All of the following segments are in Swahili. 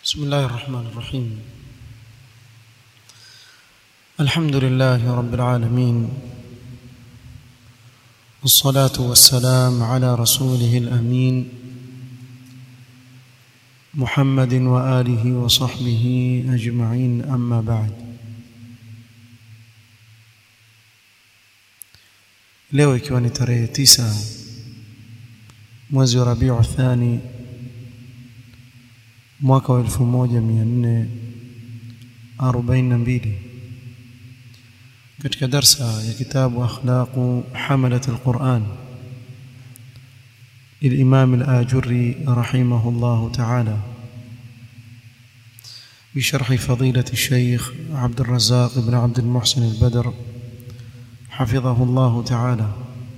بسم الله الرحمن الرحيم الحمد لله رب العالمين والصلاة والسلام على رسوله الأمين محمد وآله وصحبه أجمعين أما بعد leo ikiwa ni tarehe tisa mwezi wa Rabiu Thani mwaka wa 1442 katika darsa ya kitabu akhlaqu hamalat alquran للإمام الآجري رحمه الله تعالى بشرح فضيلة الشيخ عبد الرزاق بن عبد المحسن البدر حفظه الله تعالى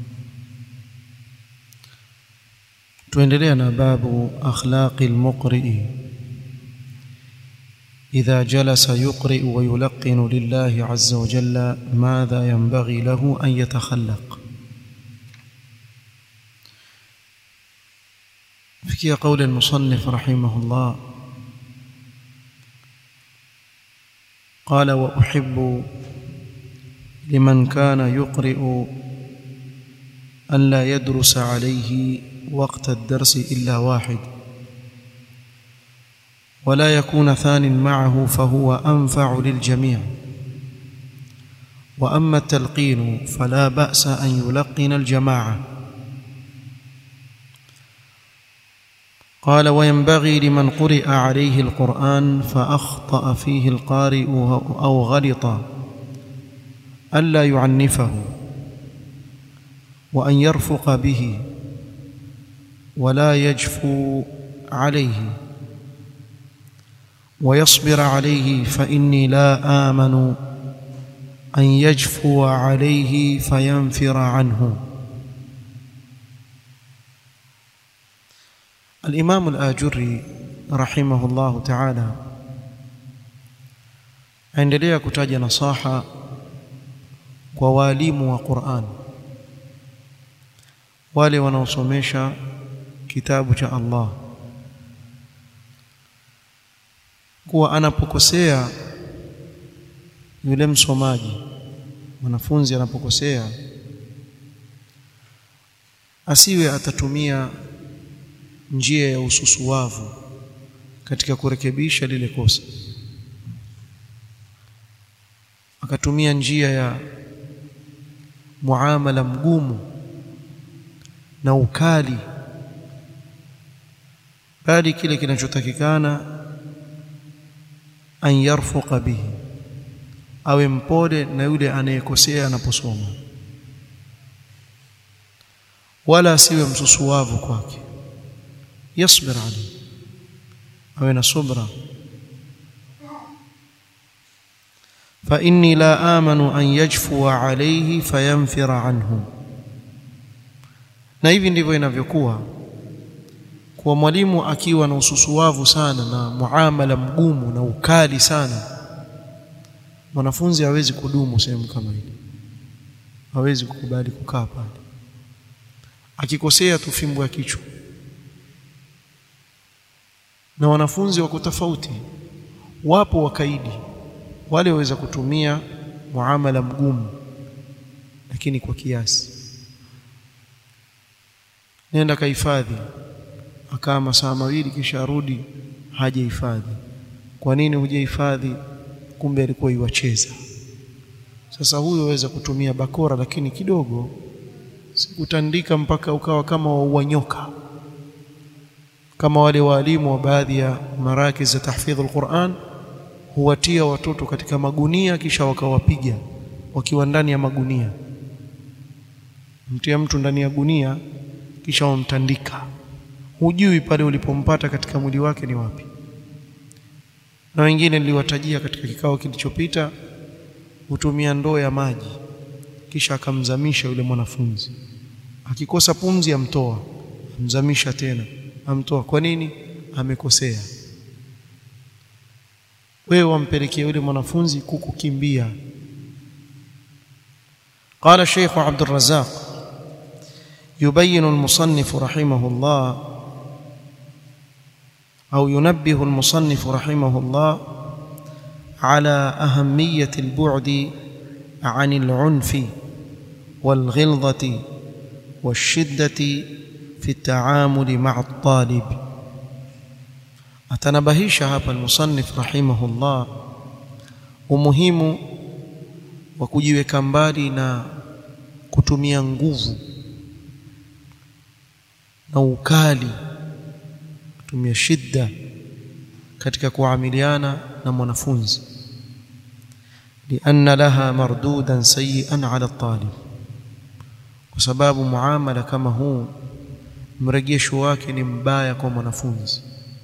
tuendelea باب أخلاق المقرئ إذا جلس يقرئ ويلقن لله عز وجل ماذا ينبغي له أن يتخلق فكي قول المصنف رحمه الله قال وأحب لمن كان يقرئ أن لا يدرس عليه وقت الدرس إلا واحد ولا يكون ثان معه فهو أنفع للجميع وأما التلقين فلا بأس أن يلقن الجماعة قال وينبغي لمن قرئ عليه القرآن فأخطأ فيه القارئ أو غلط ألا يعنفه وأن يرفق به ولا يجفو عليه ويصبر عليه فإني لا آمن أن يجفو عليه فينفر عنه الإمام الآجري رحمه الله تعالى aendelea kutaja nasaha kwa walimu wa Qur'an wale wanaosomesha kitabu cha Allah kuwa anapokosea yule msomaji mwanafunzi anapokosea asiwe atatumia njia ya ususuwavu katika kurekebisha lile kosa akatumia njia ya muamala mgumu na ukali bali kile kinachotakikana an yarfuqa bihi awe mpole na yule anayekosea anaposoma wala asiwe msusuwavu kwake yasbir alayhi awe na subra fa inni la amanu an yajfua alayhi fayanfira anhu na hivi ndivyo inavyokuwa kwa mwalimu akiwa na ususuwavu sana na muamala mgumu na ukali sana mwanafunzi hawezi kudumu sehemu kama ile hawezi kukubali kukaa pale akikosea tu fimbo ya kichwa na wanafunzi wako tofauti wapo wakaidi wale waweza kutumia muamala mgumu lakini kwa kiasi nenda kahifadhi akaa masaa mawili kisha arudi hajahifadhi kwa nini hujahifadhi kumbe alikuwa iwacheza sasa huyo waweza kutumia bakora lakini kidogo sikutandika mpaka ukawa kama wauanyoka kama wale waalimu wa baadhi ya marakiz za tahfidhul Qur'an huwatia watoto katika magunia kisha wakawapiga wakiwa ndani ya magunia mtia mtu ndani ya gunia kisha wamtandika hujui pale ulipompata katika mwili wake ni wapi na wengine niliwatajia katika kikao kilichopita hutumia ndoo ya maji kisha akamzamisha yule mwanafunzi akikosa pumzi amtoa amzamisha tena amtoa kwa nini amekosea wewe wampelekea yule mwanafunzi kukukimbia قال الشيخ عبد الرزاق يبين المصنف رحمه الله أو ينبه المصنف رحمه الله على أهمية البعد عن العنف والغلظة والشدة في التعامل مع الطالب atanabahisha hapa almusannif rahimahullah umuhimu wa kujiweka mbali na kutumia nguvu na ukali kutumia shidda katika kuamiliana na mwanafunzi lianna laha mardudan sayyi'an 'ala at-talib kwa sababu muamala kama huu mrejesho wake ni mbaya kwa mwanafunzi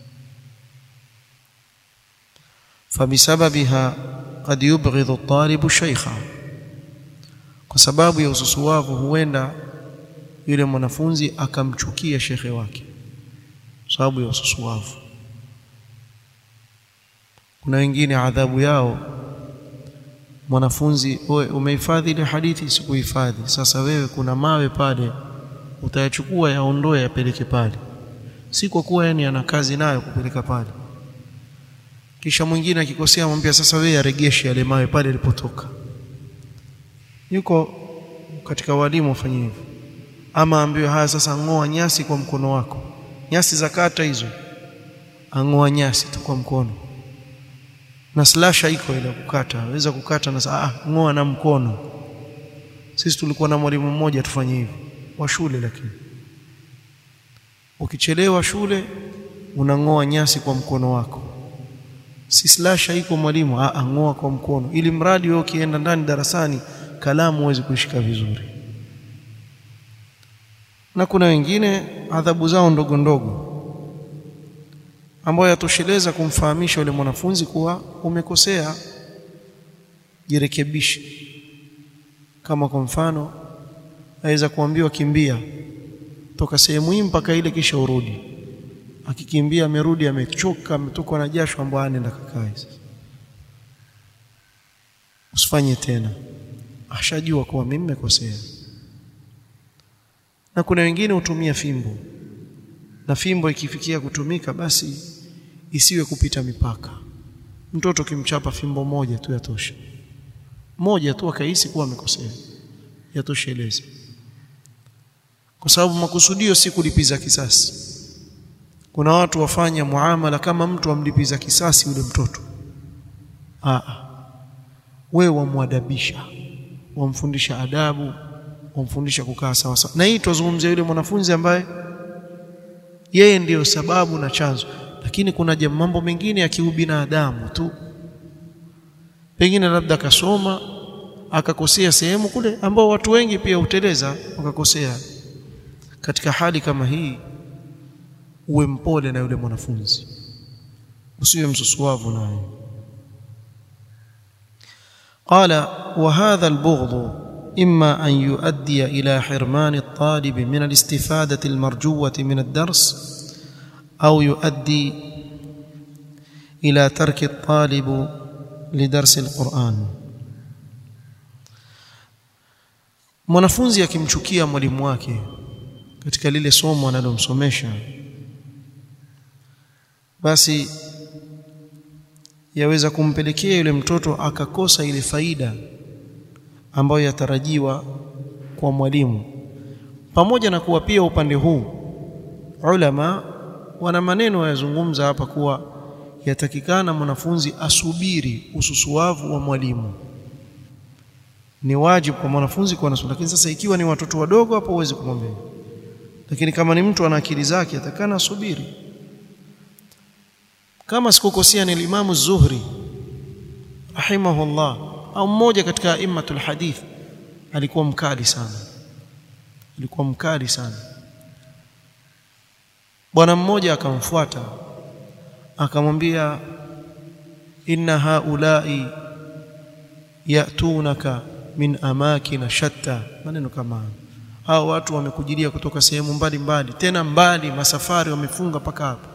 فبسببها قد يبغض الطالب شيخا kwa sababu ya ususuwavu huenda yule mwanafunzi akamchukia shekhe wake sababu ya ususuwavu kuna wengine adhabu yao mwanafunzi umehifadhi ile hadithi sikuhifadhi sasa wewe kuna mawe pale utayachukua yaondoe yapeleke pale si kwa kuwa yani ana kazi nayo kupeleka pale kisha mwingine akikosea amwambia sasa wewe aregeshe yale mawe pale yalipotoka yuko katika walimu wafanye hivyo ama ambiwe haya sasa ngoa nyasi kwa mkono wako nyasi za kata hizo angoa nyasi tu kwa mkono na slasha iko ile kukata waweza kukata na ah ngoa na mkono sisi tulikuwa na mwalimu mmoja tufanye hivyo wa shule lakini ukichelewa shule unangoa nyasi kwa mkono wako si slasha iko mwalimu ah ngoa kwa mkono ili mradi wewe ukienda ndani darasani kalamu uweze kushika vizuri na kuna wengine adhabu zao ndogo ndogo ambayo yatosheleza kumfahamisha yule mwanafunzi kuwa umekosea jirekebishe kama kwa mfano aweza kuambiwa kimbia toka sehemu hii mpaka ile kisha urudi akikimbia amerudi amechoka ametokwa na jasho ambapo anaenda kakae usifanye tena ashajua kuwa mimi nimekosea na kuna wengine hutumia fimbo na fimbo ikifikia kutumika basi isiwe kupita mipaka mtoto kimchapa fimbo moja tu yatosha moja tu akahisi kuwa amekosea yatosheleza kwa sababu makusudio si kulipiza kisasi kuna watu wafanya muamala kama mtu amlipiza kisasi yule mtoto ah wewe wamwadabisha wamfundisha adabu wamfundisha kukaa sawa sawa na hii tuzungumzia yule mwanafunzi ambaye yeye ndiyo sababu na chanzo lakini kuna mambo mengine ya kiubinadamu tu pengine labda akasoma akakosea sehemu kule ambao watu wengi pia huteleza wakakosea katika hali kama hii uwe mpole na yule mwanafunzi usiwe msusuavu naye قال وهذا البغض إما أن يؤدي إلى حرمان الطالب من الاستفادة المرجوة من الدرس أو يؤدي إلى ترك الطالب لدرس القرآن mwanafunzi akimchukia mwalimu wake katika lile somo analomsomesha basi yaweza kumpelekea yule mtoto akakosa ile faida ambayo yatarajiwa kwa mwalimu pamoja na kuwa pia upande huu ulama wana maneno yazungumza hapa kuwa yatakikana mwanafunzi asubiri ususuavu wa mwalimu ni wajibu kwa mwanafunzi kuwa nasubiri lakini sasa ikiwa ni watoto wadogo hapo huwezi kumwambia lakini kama ni mtu ana akili zake atakana asubiri kama sikukosea ni Imamu Zuhri rahimahullah au mmoja katika aimatul hadith alikuwa mkali sana alikuwa mkali sana bwana mmoja akamfuata akamwambia inna haulai yatunaka min amakina shatta maneno kama hao watu wamekujilia kutoka sehemu mbalimbali tena mbali masafari wamefunga paka hapa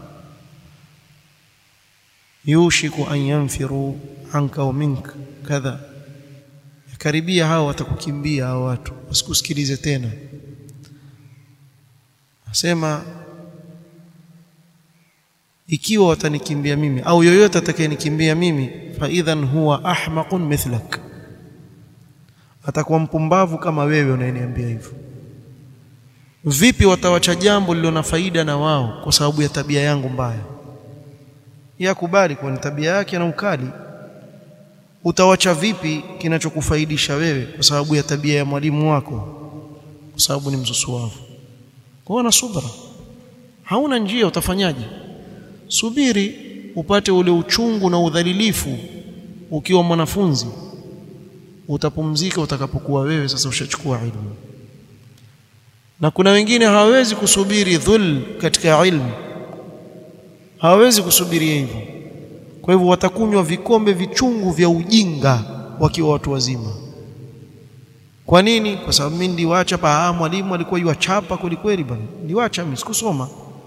yushiku an yanfiru anka wa minka kadha karibia hao watakukimbia hao watu wasikusikilize tena asema ikiwa watanikimbia mimi au yoyote atakayenikimbia mimi fa idhan huwa ahmaqun mithlak atakuwa mpumbavu kama wewe unayeniambia hivyo vipi watawacha jambo lililo na faida na wao kwa sababu ya tabia yangu mbaya yakubali kwa ni tabia yake na ukali utawacha vipi kinachokufaidisha wewe kwa sababu ya tabia ya mwalimu wako kwa sababu ni msusuavu kwa na subra hauna njia utafanyaje subiri upate ule uchungu na udhalilifu ukiwa mwanafunzi utapumzika utakapokuwa wewe sasa ushachukua ilmu na kuna wengine hawawezi kusubiri dhul katika ilmu hawawezi kusubiri hivyo kwa hivyo watakunywa vikombe vichungu vya ujinga wakiwa watu wazima kwa nini kwa sababu mimi niliwacha pa ah mwalimu alikuwa yuachapa kweli kweli bwana niliwacha mimi sikusoma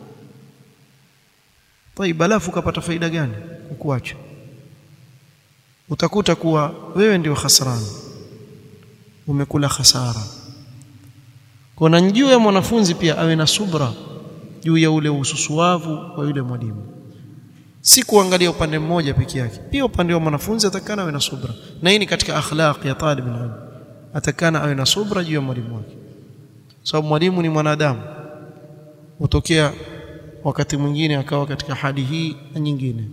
طيب alafu ukapata faida gani kukuacha utakuta kuwa wewe ndio khasrani umekula hasara kuna njuu ya mwanafunzi pia awe na subra juu ya ule ususuavu wa yule mwalimu si kuangalia upande mmoja peke yake pia upande wa mwanafunzi atakana awe na subra na hii ni katika akhlaq ya talib ilm atakana awe na subra juu ya mwalimu wake sababu mwalimu ni mwanadamu hutokea wakati mwingine akawa katika hali hii na nyingine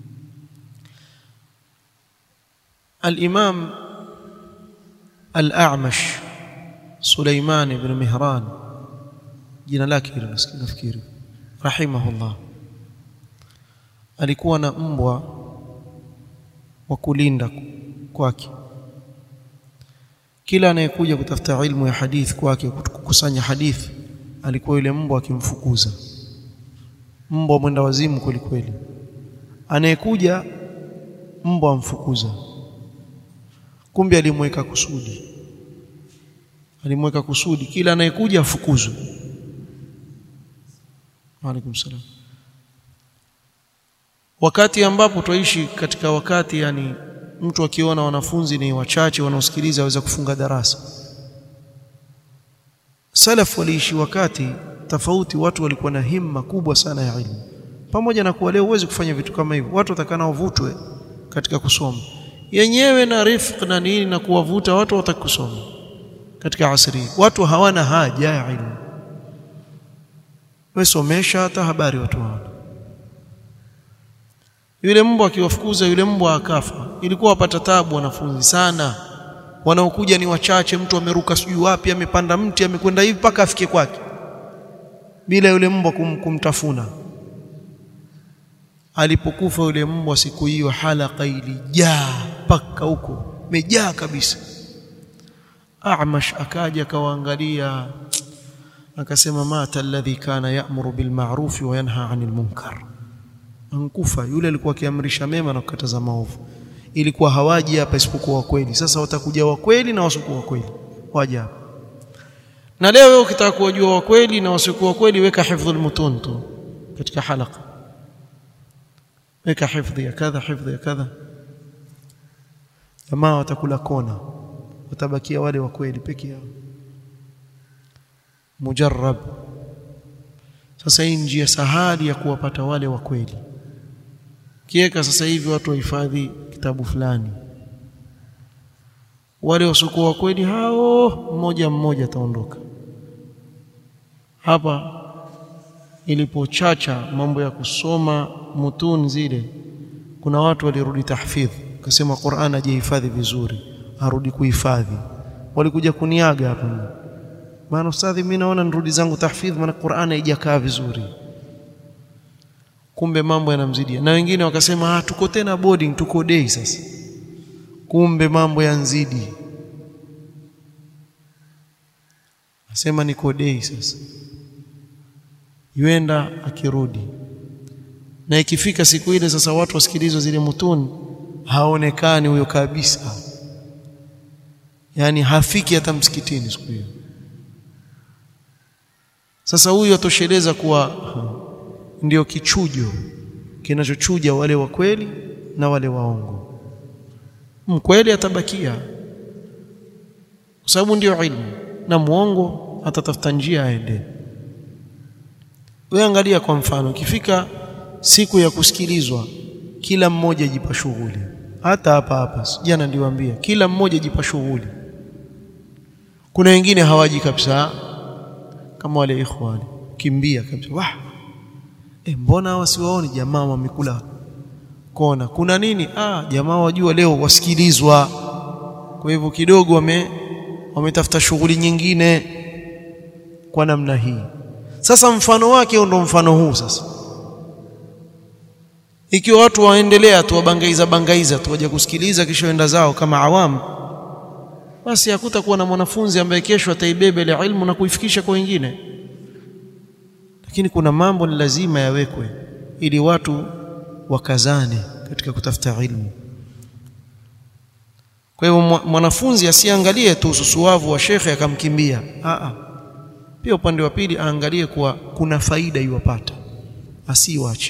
الإمام الأعمش سليمان بن مهران jina lake hilo nafikiri rahimahullah alikuwa na mbwa wa kulinda kwake kila anayekuja kutafuta ilmu ya hadithi kwake kukusanya hadithi alikuwa yule mbwa akimfukuza mbwa mwenda wazimu kweli kweli anayekuja mbwa amfukuza kumbe alimweka kusudi alimweka kusudi kila anayekuja afukuzwe Waalaikum salam. Wakati ambapo twaishi katika wakati yani mtu akiona wanafunzi ni wachache wanaosikiliza aweza kufunga darasa. Salaf waliishi wakati tofauti, watu walikuwa na himma kubwa sana ya ilmu. Pamoja na kuwa leo huwezi kufanya vitu kama hivyo, watu watakana wavutwe katika kusoma yenyewe na rifq na nini na kuwavuta watu wataki kusoma katika asri. Watu hawana haja ya ilmu wesomesha hata habari watu hawana. Yule mbwa akiwafukuza yule mbwa akafa, ilikuwa wapata tabu wanafunzi sana. Wanaokuja ni wachache, mtu ameruka sijui wapi, amepanda mti, amekwenda hivi mpaka afike kwake, bila yule mbwa kum, kumtafuna. Alipokufa yule mbwa siku hiyo, halaka ilijaa mpaka huko, imejaa kabisa. Amash akaja akawaangalia akasema mata alladhi kana ya'muru bil ma'ruf wa yanha 'anil munkar ankufa yule alikuwa akiamrisha mema na kukataza maovu ilikuwa hawaji hapa isipokuwa kweli sasa watakuja wa kweli na wasiokuwa kweli waje hapa na leo wewe ukitaka kuwajua wa kweli na wasiokuwa kweli weka hifdhul mutun tu katika halaka weka hifdhi ya kadha hifdhi ya kadha jamaa watakula kona watabakia wale wa kweli peke yao mujarrab sasa hii njia sahali ya kuwapata wale wa kweli kiweka sasa hivi watu wahifadhi kitabu fulani wale wasiokuwa wa kweli hao mmoja mmoja ataondoka hapa ilipochacha mambo ya kusoma mutun zile kuna watu walirudi tahfidh akasema Qur'an ajihifadhi vizuri arudi kuhifadhi walikuja kuniaga hapa maana ustadhi mimi naona nirudi zangu tahfidh maana Qur'an haijakaa vizuri kumbe mambo yanamzidia na wengine wakasema ah tuko tena boarding tuko day sasa kumbe mambo yanzidi asema niko day sasa yuenda akirudi na ikifika siku ile sasa watu wasikilizwe zile mutuni haonekani huyo kabisa yani hafiki hata msikitini siku hiyo sasa huyu atosheleza kuwa ndio kichujo kinachochuja wale wa kweli na wale waongo mkweli atabakia kwa sababu ndio ilmu na muongo atatafuta njia aende wewe angalia kwa mfano ikifika siku ya kusikilizwa kila mmoja jipa shughuli hata hapa hapa jana ndiwaambia kila mmoja jipa shughuli kuna wengine hawaji kabisa kama wale ikhwani kimbia kabisa wah e, mbona hawa siwaoni jamaa wamekula kona kuna nini ah jamaa wajua leo wasikilizwa kwa hivyo kidogo wame wametafuta shughuli nyingine kwa namna hii sasa mfano wake ndo mfano huu sasa ikiwa watu waendelea tu wabangaiza bangaiza tu waje kusikiliza kisha wenda zao kama awamu basi hakutakuwa na mwanafunzi ambaye kesho ataibeba ile ilmu na kuifikisha kwa wengine lakini kuna mambo ni lazima yawekwe ili watu wakazane katika kutafuta ilmu kwa hivyo mwanafunzi asiangalie tu ususuavu wa shekhe akamkimbia a pia upande wa pili aangalie kuwa kuna faida iwapata asiwache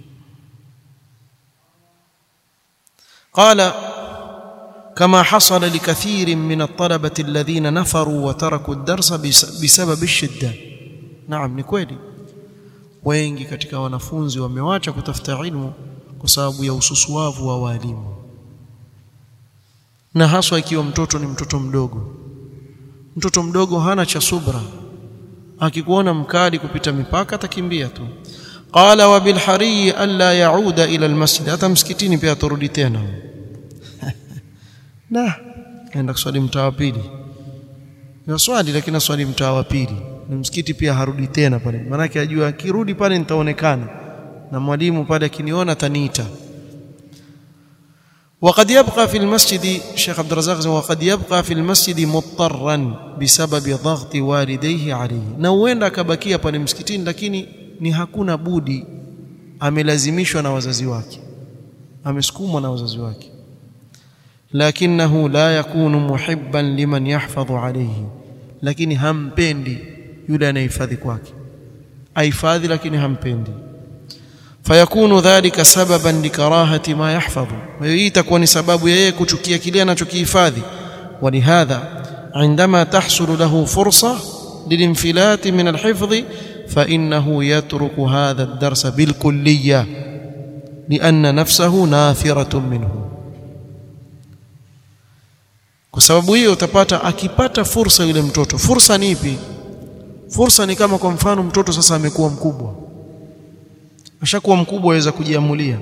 قال كما حصل لكثير من الطلبة الذين نفروا وتركوا الدرس بسبب الشدة نعم ni kweli wengi katika wanafunzi wamewacha kutafuta ilmu kwa sababu ya ususuavu wa walimu na haswa ikiwa mtoto ni mtoto mdogo mtoto mdogo hana cha subra akikuona mkali kupita mipaka atakimbia tu qala wa bil hariyi alla yauda ila al masjid hata msikitini pia atarudi tena na naenda kuswali mtaa wa pili na swali lakini swali mtaa wa pili na msikiti pia harudi tena pale maana yake ajua akirudi pale nitaonekana na mwalimu pale akiniona taniita وقد يبقى في المسجد شيخ عبد الرزاق وقد يبقى في المسجد مضطرا بسبب ضغط والديه عليه na huenda akabakia pale msikitini lakini ni hakuna budi amelazimishwa na wazazi wake amesukumwa na wazazi wake lakinahu la yakunu muhibban liman yahfadhu alayhi lakini hampendi yule anayehifadhi kwake ahifadhi lakini hampendi fayakunu dhalika sababan likarahati ma yahfadhu hiyo itakuwa ni sababu ya yeye kuchukia kile anachokihifadhi walihadha عندما تحصل له فرصة للانفلات من الحفظ فإنه يترك هذا الدرس بالكلية لأن نفسه نافرة منه kwa sababu hiyo utapata akipata fursa yule mtoto fursa ni ipi fursa ni kama kwa mfano mtoto sasa amekuwa mkubwa ashakuwa mkubwa aweza kujiamulia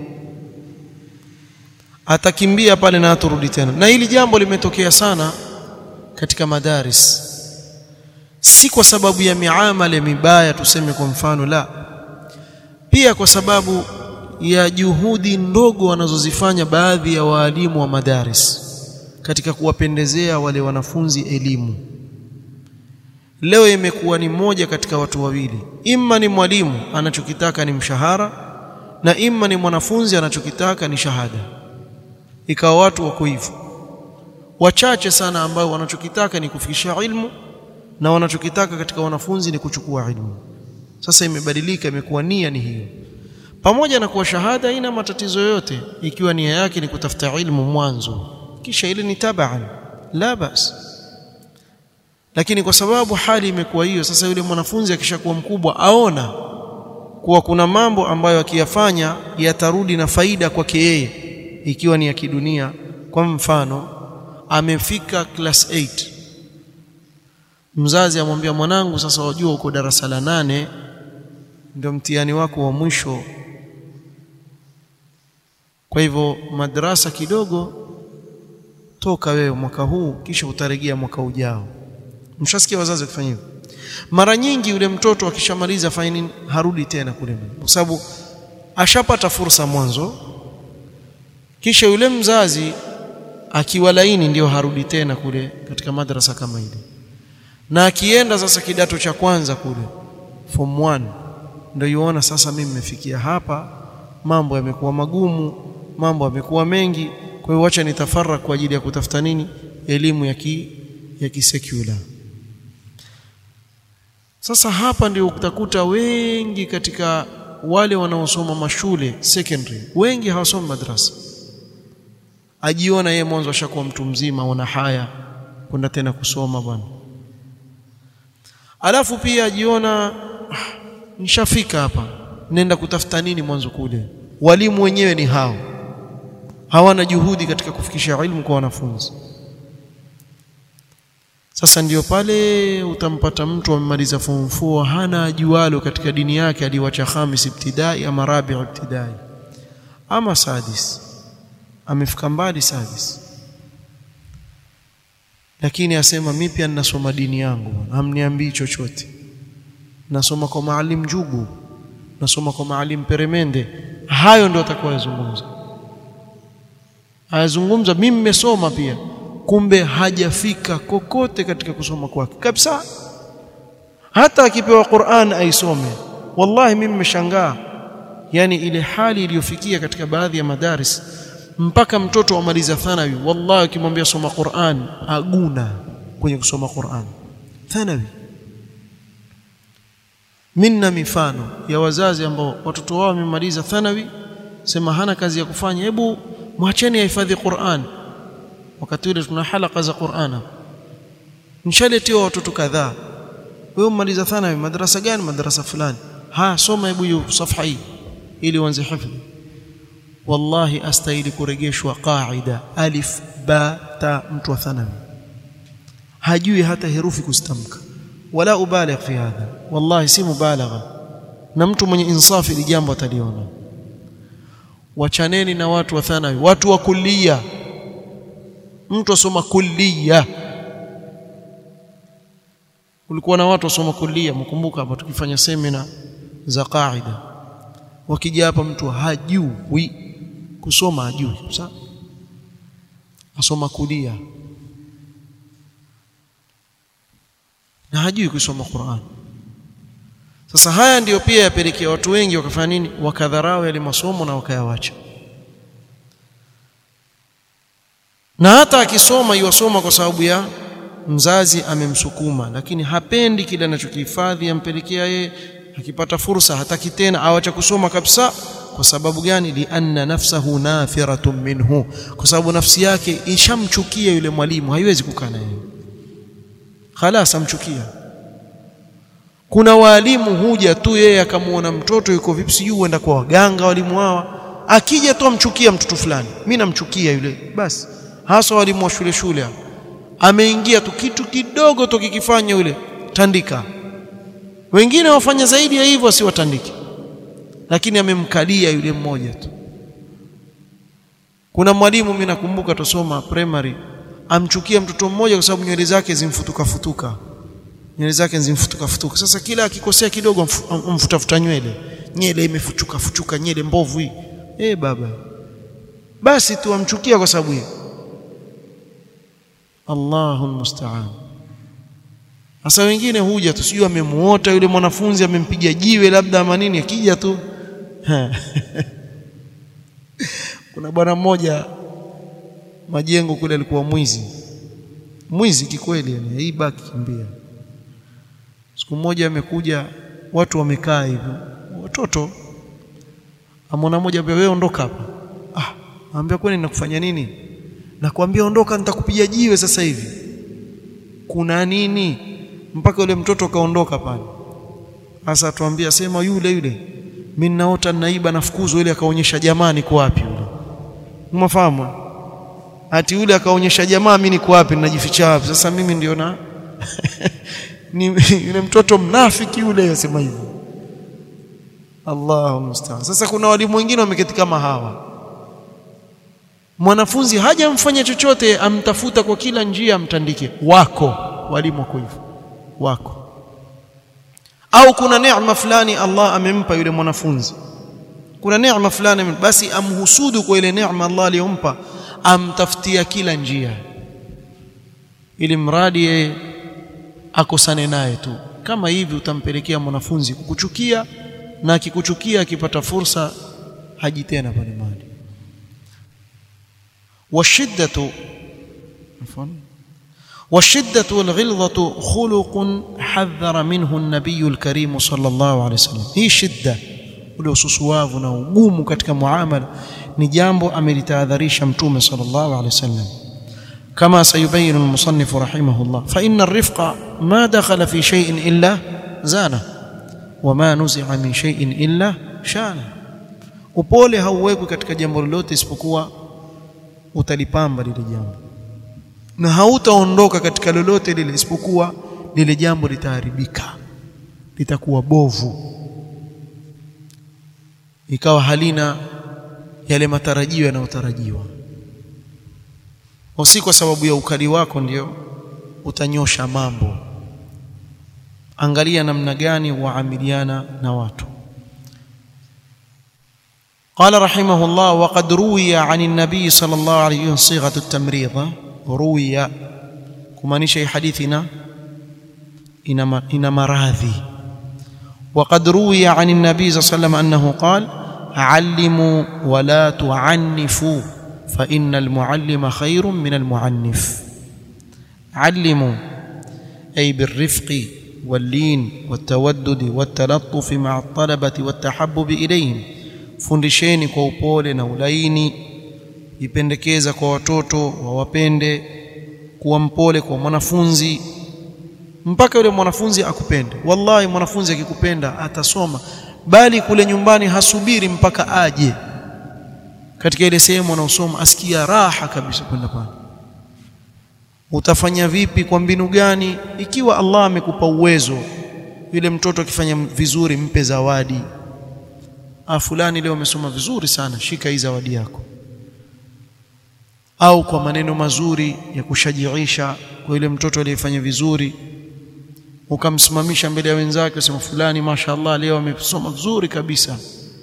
atakimbia pale na aturudi tena na hili jambo limetokea sana katika madaris si kwa sababu ya miamala mibaya tuseme kwa mfano la pia kwa sababu ya juhudi ndogo wanazozifanya baadhi ya waalimu wa madaris katika kuwapendezea wale wanafunzi elimu leo imekuwa ni moja katika watu wawili imma ni mwalimu anachokitaka ni mshahara na imma ni mwanafunzi anachokitaka ni shahada ikawa watu wako hivyo wachache sana ambao wanachokitaka ni kufikisha ilmu na wanachokitaka katika wanafunzi ni kuchukua ilmu sasa imebadilika imekuwa nia ni hiyo pamoja na kuwa shahada haina matatizo yoyote ikiwa nia yake ni kutafuta ilmu mwanzo kisha ile ni tabaan la bas lakini kwa sababu hali imekuwa hiyo sasa yule mwanafunzi akishakuwa mkubwa aona kuwa kuna mambo ambayo akiyafanya yatarudi na faida kwake yeye ikiwa ni ya kidunia kwa mfano amefika class 8 mzazi amwambia mwanangu sasa wajua uko darasa la nane ndio mtihani wako wa mwisho kwa hivyo madrasa kidogo toka wewe mwaka huu kisha utarejea mwaka ujao mshasikia wazazi wakifanya hivyo mara nyingi yule mtoto akishamaliza afanye nini harudi tena kule kwa sababu ashapata fursa mwanzo kisha yule mzazi akiwa laini ndio harudi tena kule katika madrasa kama ile na akienda sasa kidato cha kwanza kule form 1 ndio yuona sasa mimi nimefikia hapa mambo yamekuwa magumu mambo yamekuwa mengi kwa hiyo acha nitafara kwa ajili ya kutafuta nini elimu ya ki ya kisecular sasa hapa ndio utakuta wengi katika wale wanaosoma mashule secondary wengi hawasomi madrasa ajiona yeye mwanzo ashakuwa mtu mzima ona haya kwenda tena kusoma bwana alafu pia ajiona ah, nishafika hapa nenda kutafuta nini mwanzo kule walimu wenyewe ni hao hawana juhudi katika kufikisha ilmu kwa wanafunzi sasa ndiyo pale utampata mtu amemaliza form 4 hana ajualo katika dini yake aliwacha khamis ibtidai ama rabi ibtidai ama sadis amefika mbali sadis lakini asema mimi pia ninasoma dini yangu hamniambii chochote nasoma kwa maalim Jugu nasoma kwa maalim Peremende hayo ndio atakayozungumza ayazungumza mimi nimesoma pia kumbe hajafika kokote katika kusoma kwake kabisa hata akipewa Qur'an aisome wallahi mimi nimeshangaa yani ile hali iliyofikia katika baadhi ya madaris mpaka mtoto amaliza thanawi wallahi ukimwambia soma Qur'an aguna kwenye kusoma Qur'an thanawi minna mifano ya wazazi ambao watoto wao wamemaliza thanawi sema hana kazi ya kufanya hebu mwacheni ahifadhi Qur'an wakati ule tuna halaka za Qur'an nishaletewa watoto kadhaa wewe umaliza thanawi madrasa gani madrasa fulani ha soma hebu hiyo safha hii ili uanze hifadhi wallahi astahili kurejeshwa qaida alif ba ta mtu wa thanawi hajui hata herufi kustamka wala ubaligh fi hadha wallahi si mubalagha na mtu mwenye insafi ili jambo ataliona wachaneni na watu wa thanawi watu wa kullia mtu asoma kullia kulikuwa na watu wasoma kullia mkumbuka hapa tukifanya semina za qaida wakija hapa mtu hajui kusoma hajui sawa asoma kulia na hajui kusoma Qur'an sasa haya ndiyo pia yapelekea watu wengi wakafanya nini wakadharau yale masomo na wakayawacha na hata akisoma yuwasoma kwa sababu ya mzazi amemsukuma lakini hapendi kile anachokihifadhi ampelekea yeye akipata fursa hataki tena awacha kusoma kabisa kwa sababu gani lianna nafsahu nafiratun minhu kwa sababu nafsi yake ishamchukia yule mwalimu haiwezi kukaa naye khalas amchukia kuna walimu huja tu yeye akamuona mtoto yuko vipi sijui huenda kwa waganga walimu hawa akija tu amchukia mtoto fulani mimi namchukia yule basi hasa walimu wa shule shule ameingia tu kitu kidogo tu kikifanya yule tandika wengine wafanya zaidi ya hivyo asiwatandike lakini amemkalia yule mmoja tu kuna mwalimu mimi nakumbuka tusoma primary amchukia mtoto mmoja kwa sababu nywele zake zimfutuka futuka nywele zake zimfutuka futuka sasa kila akikosea kidogo amfutafuta nywele nywele imefuchuka fuchuka nywele mbovu hii eh baba basi tu amchukia kwa sababu hiyo Allahu musta'an sasa wengine huja tu sijui amemuota yule mwanafunzi amempiga jiwe labda ama nini akija tu kuna bwana mmoja majengo kule alikuwa mwizi mwizi kikweli yani hii baki kimbia siku moja amekuja watu wamekaa hivyo watoto amona moja wewe ondoka hapa ah anambia kwani nakufanya nini nakwambia ondoka nitakupiga jiwe sasa hivi kuna nini mpaka yule mtoto kaondoka pale sasa tuambia sema yule yule mimi naota naiba nafukuzwa ile akaonyesha jamaa niko wapi yule umefahamu ati yule akaonyesha jamaa mimi niko wapi ninajificha wapi sasa mimi ndio na ni yule mtoto mnafiki yule yasema hivyo Allahu musta'an sasa kuna walimu wengine wameketi kama hawa mwanafunzi hajamfanya chochote amtafuta kwa kila njia amtandike wako walimu wako hivyo wako au kuna neema fulani Allah amempa yule mwanafunzi kuna neema fulani basi amhusudu kwa ile neema Allah aliyompa amtafutia kila njia ili mradi yeye akosane naye tu kama hivi utampelekea mwanafunzi kukuchukia na akikuchukia akipata fursa haji tena pale mahali washiddatu afwan والشدة والغلظة خلق حذر منه النبي الكريم صلى الله عليه وسلم هي شدة ule ususuavu na ugumu katika muamala ni jambo amelitahadharisha mtume sallallahu alaihi wasallam kama sayubayyin al-musannif rahimahullah fa inna ar-rifqa ma dakhala fi shay'in illa zana wa ma nuzi'a min shay'in illa shana upole hauwekwi katika jambo lolote isipokuwa utalipamba lile jambo na hautaondoka katika lolote lile isipokuwa lile jambo litaharibika litakuwa bovu ikawa halina yale matarajio yanayotarajiwa si kwa sababu ya ukali wako ndio utanyosha mambo angalia namna gani waamiliana na watu قال رحمه الله وقد روي عن النبي صلى الله عليه وسلم صيغه التمريض روي kumaanisha حديثنا ina maradhi وقد روي عن النبي صلى الله عليه وسلم انه قال علموا ولا تعنفوا فان المعلم خير من المعنف علموا اي بالرفق واللين والتودد والتلطف مع الطلبه والتحبب اليهم fundisheni kwa upole na ulaini ipendekeza kwa watoto wawapende kuwa mpole kwa mwanafunzi mpaka yule mwanafunzi akupende wallahi mwanafunzi akikupenda atasoma bali kule nyumbani hasubiri mpaka aje katika ile sehemu anaosoma asikia raha kabisa kwenda pale utafanya vipi kwa mbinu gani ikiwa Allah amekupa uwezo yule mtoto akifanya vizuri mpe zawadi ah fulani leo amesoma vizuri sana shika hii zawadi yako au kwa maneno mazuri ya kushajiisha kwa yule mtoto aliyefanya vizuri ukamsimamisha mbele ya wenzake usema fulani mashaallah leo amesoma vizuri kabisa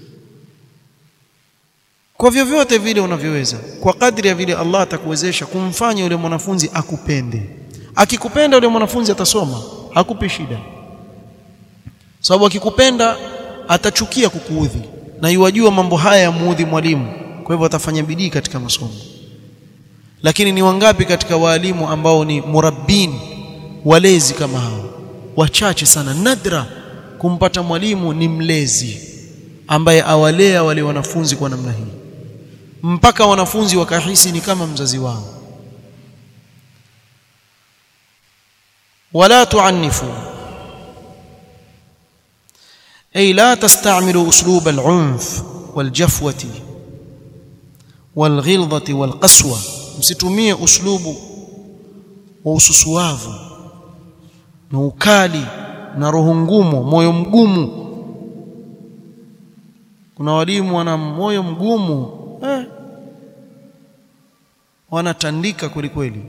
kwa vyovyote vile unavyoweza kwa kadri ya vile Allah atakuwezesha kumfanya yule mwanafunzi akupende akikupenda yule mwanafunzi atasoma hakupi shida sababu akikupenda atachukia kukuudhi na yuwajua mambo haya ya muudhi mwalimu kwa hivyo atafanya bidii katika masomo lakini ni wangapi katika waalimu ambao ni murabbin walezi kama hao wachache sana nadra kumpata mwalimu ni mlezi ambaye awalea wale wanafunzi kwa namna hii mpaka wanafunzi wakahisi ni kama mzazi wao wala tuannifu ay la tasta'milu uslub al-unf wal-jafwati wal-ghilzati wal-qaswa msitumie uslubu wa ususuavu na ukali na roho ngumu moyo mgumu kuna walimu wana moyo mgumu eh, wanatandika kweli kweli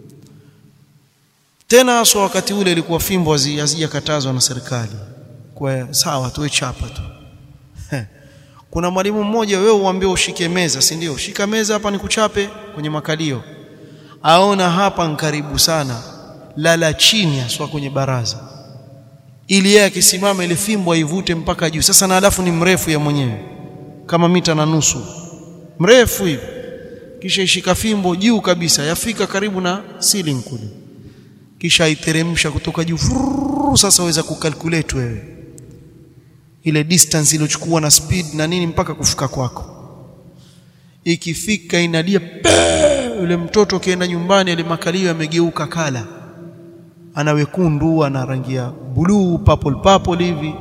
tena haswa wakati ule ilikuwa fimbo hazijakatazwa na serikali kwa sawa tuwe chapa tu kuna mwalimu mmoja wewe uambie ushike meza si ndio shika meza hapa nikuchape kwenye makalio aona hapa nkaribu sana lala chini aswa kwenye baraza ili yeye akisimama ile fimbo aivute mpaka juu sasa na alafu ni mrefu ya mwenyewe kama mita na nusu mrefu hivi kisha ishika fimbo juu kabisa yafika karibu na ceiling kule kisha iteremsha kutoka juu sasa waweza kukalculate wewe ile distance iliyochukua na speed na nini mpaka kufika kwako ikifika inalia yule mtoto akienda nyumbani ile makalio yamegeuka kala ana wekundu ana rangi ya blue purple purple hivi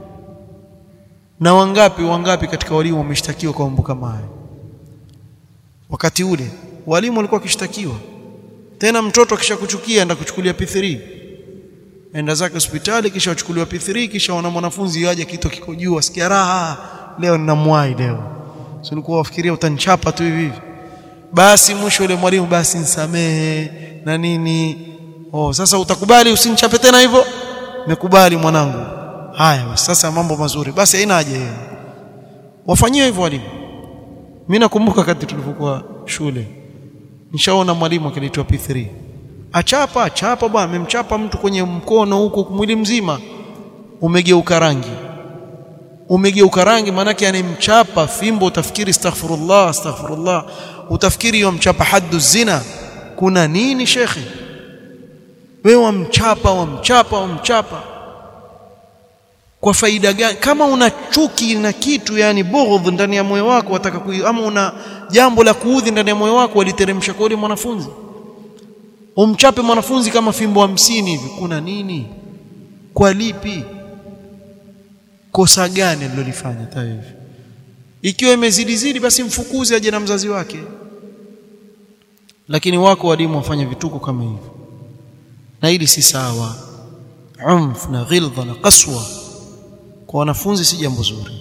na wangapi wangapi katika walimu wameshtakiwa kwa mambo kama haya wakati ule walimu walikuwa wakishtakiwa tena mtoto akishakuchukia enda kuchukulia P3 enda zake hospitali kisha wachukuliwa P3 kisha wana mwanafunzi yaje kitu kiko juu asikia raha leo ninamwai leo sio ulikuwa wafikiria utanichapa tu hivi hivi basi mwisho yule mwalimu basi nisamehe na nini oh sasa utakubali usinichape tena hivyo nimekubali mwanangu haya sasa mambo mazuri basi haina haja yeye wafanyie hivyo walimu mimi nakumbuka wakati tulipokuwa shule nishaona mwalimu akilitwa P3 achapa achapa bwana amemchapa mtu kwenye mkono huko mwili mzima umegeuka rangi umegeuka rangi maanake anemchapa fimbo utafikiri astaghfirullah astaghfirullah utafikiri yomchapa haddu zina kuna nini shekhi wewe wamchapa wamchapa wamchapa kwa faida gani kama una chuki na kitu yani bughdh ndani ya moyo wako wataka ama una jambo la kuudhi ndani ya moyo wako waliteremsha kwa yule mwanafunzi umchape mwanafunzi kama fimbo hamsini hivi kuna nini kwa lipi kosa gani alilolifanya tahivi ikiwa imezidi zidi basi mfukuze aje na mzazi wake lakini wako walimu wafanya vituko kama hivyo na hili si sawa umf na ghilza na qaswa kwa wanafunzi si jambo zuri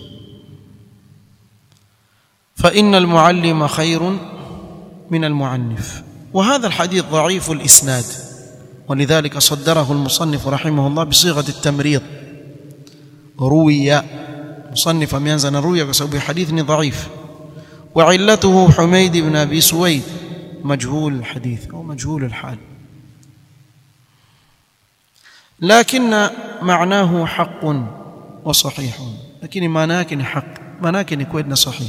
فإن المعلم خير من المعنف وهذا الحديث ضعيف الإسناد ولذلك صدره المصنف رحمه الله بصيغة التمريض روي مصنف أميانزنا روي بسبب حديث ضعيف وعلته حميد بن أبي سويد مجهول الحديث أو مجهول الحال لكن معناه حق وصحيح لكن معناه حق معناه كويدنا صحيح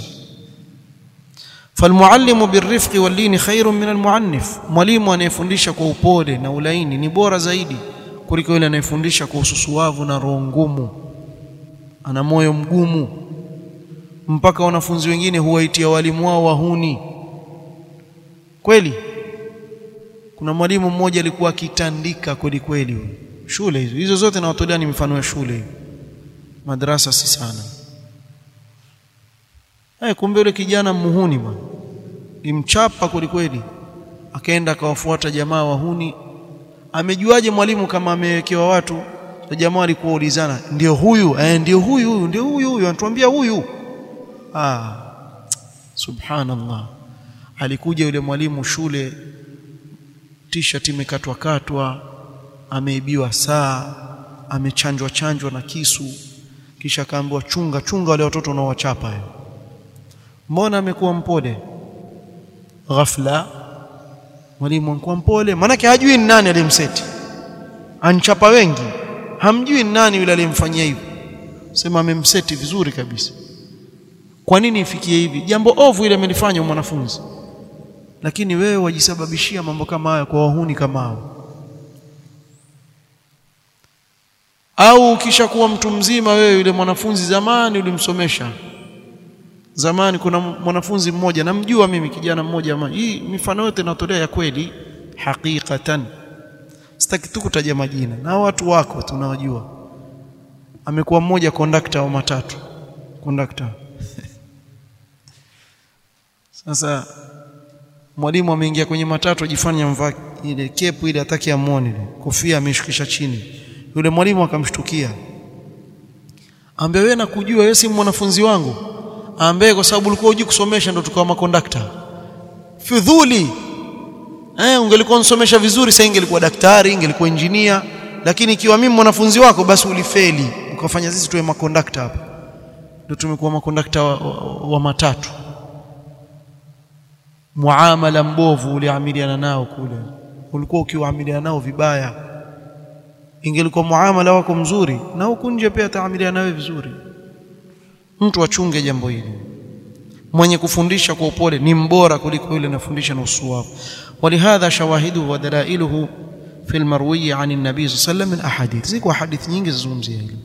فالمعلم بالرفق واللين خير من المعنف mwalimu anayefundisha kwa upole na ulaini ni bora zaidi kuliko yule anayefundisha kwa ususuavu na roho ngumu ana moyo mgumu mpaka wanafunzi wengine huwaitia walimu wao wahuni kweli kuna mwalimu mmoja alikuwa akitandika kweli kweli shule hizo hizo zote nawatolea ni mifano ya shule madrasa si sana Eh, kumbe yule kijana muhuni bwana. Imchapa kweli kweli. Akaenda akawafuata jamaa wahuni. Amejuaje mwalimu kama amewekewa watu? Na jamaa alikuwa ulizana, ndio huyu, eh, ndio huyu, huyu, ndio huyu, huyu, anatuambia huyu. Ah. Subhanallah. Alikuja yule mwalimu shule t-shirt imekatwa katwa, ameibiwa saa, amechanjwa chanjwa na kisu, kisha akaambiwa chunga chunga wale watoto unaowachapa hiyo mbona amekuwa mpole ghafla mwalimu amekuwa mpole maanake hajui ni nani aliyemseti anchapa wengi hamjui ni nani yule aliyemfanyia hivyo sema amemseti vizuri kabisa kwa nini ifikie hivi jambo ovu ile amelifanya mwanafunzi lakini wewe wajisababishia mambo kama haya kwa wahuni kama hao au ukishakuwa mtu mzima wewe yule mwanafunzi zamani ulimsomesha zamani kuna mwanafunzi mmoja namjua mimi kijana mmoja ama hii mifano yote natolea ya kweli hakikatan sitaki tu kutaja majina na watu wako tunawajua amekuwa mmoja kondakta wa matatu kondakta sasa mwalimu ameingia kwenye matatu ajifanya mvaa ile kepu ile ataki amwone ile kofia ameshukisha chini yule mwalimu akamshtukia ambaye wewe nakujua wewe si mwanafunzi wangu ambaye kwa sababu ulikuwa hujui kusomesha ndo tukawa makondakta fidhuli eh ungelikuwa unsomesha vizuri sasa ingelikuwa daktari ingelikuwa injinia lakini ikiwa mimi mwanafunzi wako basi ulifeli ukafanya sisi tuwe makondakta hapa ndio tumekuwa makondakta wa, wa, wa matatu muamala mbovu uliamiliana nao kule ulikuwa ukiwaamiliana nao vibaya ingelikuwa muamala wako mzuri na huku nje pia taamiliana nawe vizuri mtu achunge jambo hili mwenye kufundisha kwa upole ni mbora kuliko yule anafundisha na usuwavu walihadha shawahiduhu wa dalailuhu fi almarwi an an-nabi sallallahu alayhi wasallam min ahadith ziko hadithi nyingi zizungumzia hili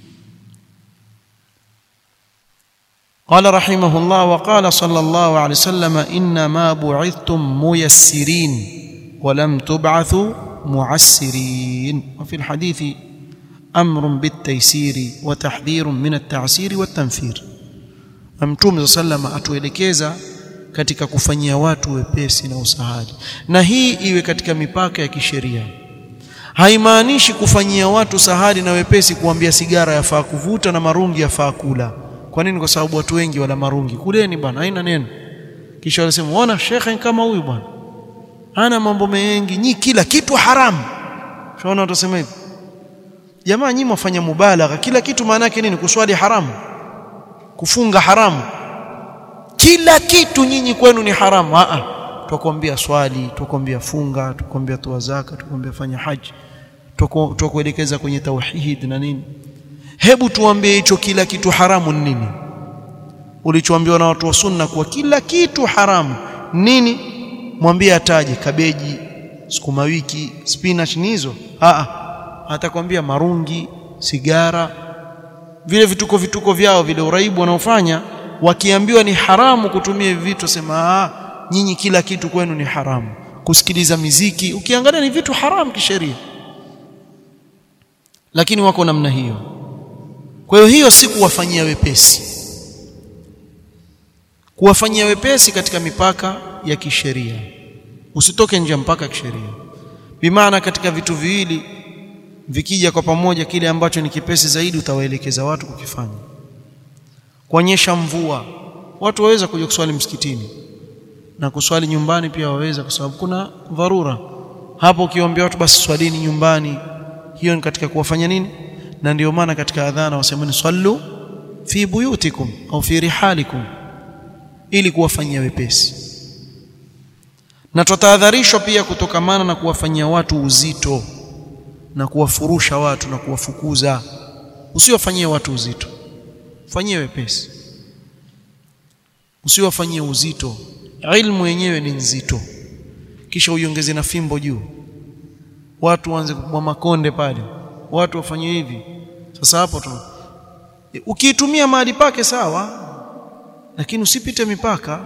قال رحمه الله وقال صلى الله عليه وسلم إنما بعثتم ميسرين ولم تبعثوا معسرين وفي الحديث امر بالتيسير وتحذير من التعسير والتنفير mtume sallama atuelekeza katika kufanyia watu wepesi na usahali na hii iwe katika mipaka ya kisheria haimaanishi kufanyia watu sahali na wepesi kuambia sigara yafaa kuvuta na marungi yafaa kula kwa nini kwa sababu watu wengi wala marungi kuleni bwana haina neno kisha wanasema ona shekhe kama huyu bwana ana mambo mengi nyi kila kitu haramu shaona watasema hivi jamaa nyinyi mwafanya mubalagha kila kitu maana yake nini kuswali haramu kufunga haramu kila kitu nyinyi kwenu ni haramu a a tukwambia swali tukwambia funga tukwambia toa zaka tukwambia fanya haji tukuelekeza kwenye tauhid na nini hebu tuambie hicho kila kitu haramu ni nini ulichoambiwa na watu wa sunna kuwa kila kitu haramu nini mwambie ataje kabeji sukuma wiki spinach ni hizo a a atakwambia marungi sigara vile vituko vituko vyao vile uraibu wanaofanya wakiambiwa ni haramu kutumia hivi vitu sema ah nyinyi kila kitu kwenu ni haramu kusikiliza miziki ukiangalia ni vitu haramu kisheria lakini wako namna hiyo kwa hiyo hiyo si kuwafanyia wepesi kuwafanyia wepesi katika mipaka ya kisheria usitoke nje ya mpaka kisheria bimaana katika vitu viwili vikija kwa pamoja kile ambacho ni kipesi zaidi utawaelekeza watu kukifanya kuonyesha mvua watu waweza kuja kuswali msikitini na kuswali nyumbani pia waweza kwa sababu kuna dharura hapo ukiombea watu basi swalini nyumbani hiyo ni katika kuwafanya nini na ndio maana katika adhana wasemeni sallu fi buyutikum au fi rihalikum ili kuwafanyia wepesi na tutahadharishwa pia kutokamana na kuwafanyia watu uzito na kuwafurusha watu na kuwafukuza usiwafanyie watu uzito fanyie wepesi usiwafanyie uzito ilmu yenyewe ni nzito kisha uiongeze na fimbo juu watu waanze kubwa makonde pale watu wafanye hivi sasa hapo tu ukiitumia mahali pake sawa lakini usipite mipaka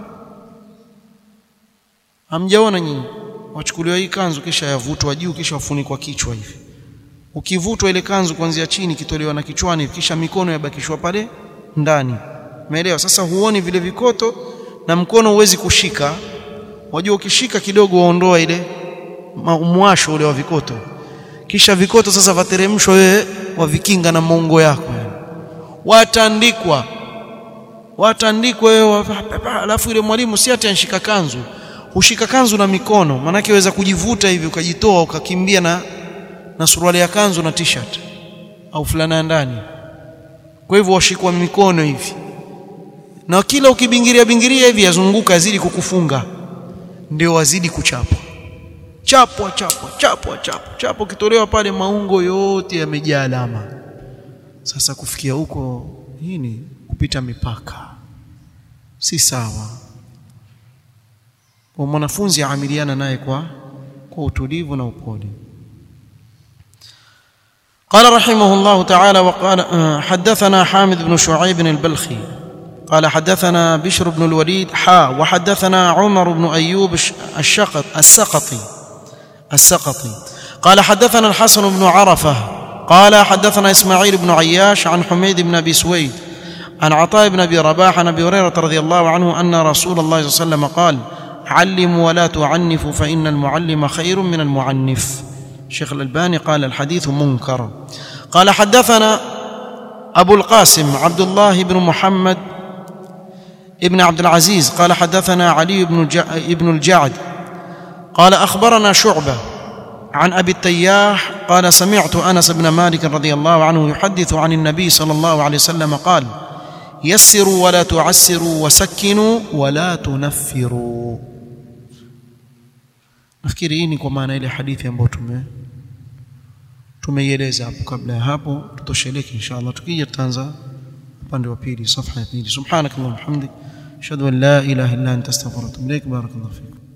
hamjaona nyinyi wachukuliwa hii kanzu kisha yavutwa juu kisha wafunikwa kichwa hivi ukivutwa ile kanzu kuanzia chini kitolewa na kichwani kisha mikono yabakishwa pale ndani umeelewa sasa huoni vile vikoto na mkono huwezi kushika wajua ukishika kidogo waondoa ile mwasho ule wa vikoto kisha vikoto sasa vateremshwa wewe wavikinga na maungo yako watandikwa watandikwa wewe alafu ile mwalimu si ati anshika kanzu hushika kanzu na mikono manake waweza kujivuta hivi ukajitoa ukakimbia na na suruali ya kanzu na t-shirt au fulana ya ndani kwa hivyo washikwa mikono hivi na kila ukibingiria bingiria hivi yazunguka yazidi kukufunga ndio wazidi kuchapwa chapwa chapwa chapwa chapwa chapwa ukitolewa pale maungo yote yamejaa alama sasa kufikia huko hii ni kupita mipaka si sawa kwa mwanafunzi aamiliana naye kwa kwa utulivu na upole قال رحمه الله تعالى وقال حدثنا حامد بن شعيب البلخي قال حدثنا بشر بن الوليد حا وحدثنا عمر بن أيوب الشقط السقطي السقطي قال حدثنا الحسن بن عرفة قال حدثنا إسماعيل بن عياش عن حميد بن أبي سويد عن عطاء بن أبي رباح عن أبي هريرة رضي الله عنه أن رسول الله صلى الله عليه وسلم قال علموا ولا تعنفوا فإن المعلم خير من المعنف الشيخ الألباني قال الحديث منكر قال حدثنا أبو القاسم عبد الله بن محمد ابن عبد العزيز قال حدثنا علي بن ابن الجعد قال أخبرنا شعبة عن أبي التياح قال سمعت أنس بن مالك رضي الله عنه يحدث عن النبي صلى الله عليه وسلم قال يسروا ولا تعسروا وسكنوا ولا تنفروا nafikiri hii ni kwa maana ile hadithi ambayo tume tumeieleza hapo kabla ya hapo tutosheleke inshallah tukija tutaanza upande wa pili safha ya pili subhanakallahumma hamdik ashhadu an la ilaha illa anta astaghfiruka wa atubu ilaik barakallahu fikum